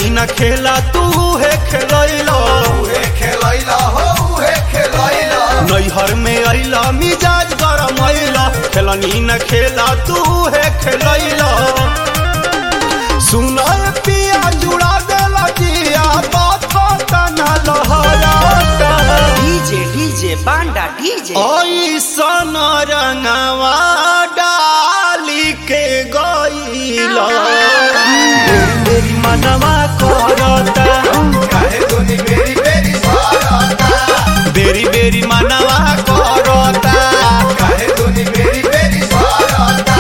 खेलनी न खेला तू है खेलैला उहे खेलैला हो उहे खेलैला नैहर में अइला मिजाज गरम अइला खेलनी न खेला तू है खेलैला सुना पिया जुड़ा देला जिया बात न लहराता डीजे डीजे बांडा डीजे ऐसन रंगवा डाली के गईला मेरी मनवा करता काहे दुनी बेरी बेरी सारता बेरी बेरी मनवा करता काहे दुनी बेरी बेरी सारता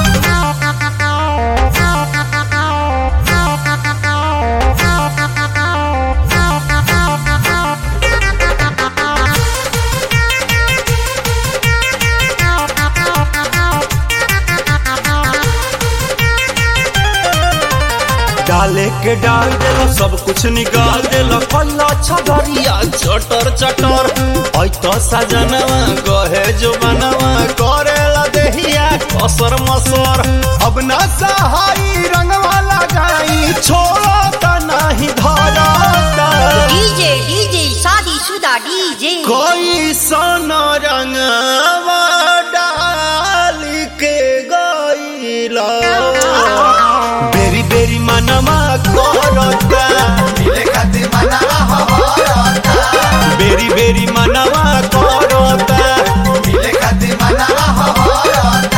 डाले के डाल देला सब कुछ निकाल देला पल्ला छगरिया चटर चटर ऐ तो सजनवा गहे जो बनवा करेला देहिया कसर मसर अब ना सहाई रंगवा लगाई छोड़ो त नहीं धरता डीजे डीजे शादीशुदा डीजे कोई सन रंगवा डाल के गईला बेरी बेरी मनवा करता मिले खातिर मनावा हमारता बेरी बेरी मनवा करता मिले खातिर मनावा हमारता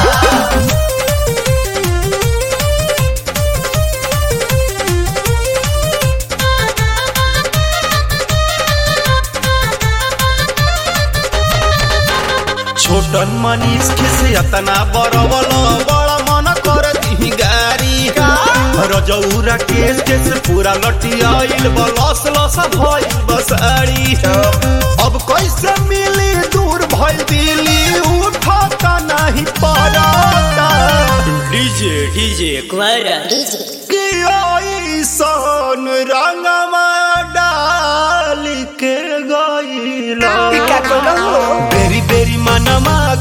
छोटन मनीष खिसे अतना बड़वल बड़ा मन कर दी गारी रजौरा केस केस पूरा लटियाइल बलस लस भइल बसारी अब कैसे मिली दूर भइल दिली उठता नहीं पड़ता डीजे डीजे कि ऐसन रंगवा डाल के गईला का कोनो बेरी बेरी मनवा